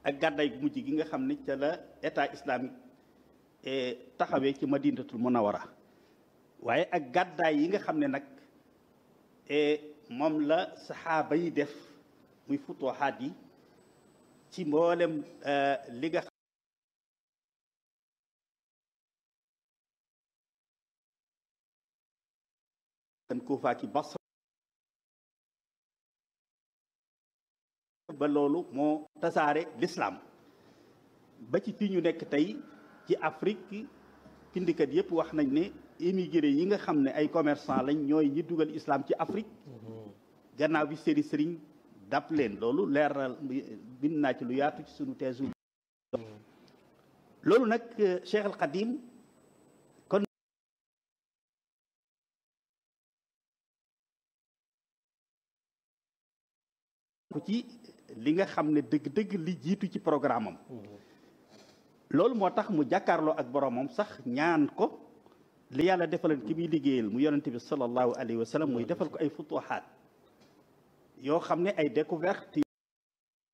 ak gàddaay gu mujj gi nga xam ne ca la état islamique taxawee ci madinatul munawara waaye ak gàddaay yi nga xam ne nag moom la saxaaba yi def muy futuxaat yi ci mboolem li nga xam Kuufa ki Basra ba loolu moo tasaare l'islam ba ci fii ñu nekk tey ci Afrique pindikat yëpp wax nañ ne émigré yi nga xam ne ay commerçant lañ ñooy ñi dugal islam ci Afrique gannaaw bi sëri sëriñ dàpp leen loolu leeral bind naa ci lu yaatu ci sunu teesu loolu nag Cheikh al Khadim kon ku ci li nga xam ne dëgg-dëgg li jiitu ci programme am loolu moo tax mu jàkkaarloo ak boromam sax ñaan ko li yàlla defalan ki muy liggéeyal mu yonente bi sallallahu alayhi wa sallam muy defal ko ay futuhaat yoo xam ne ay découverte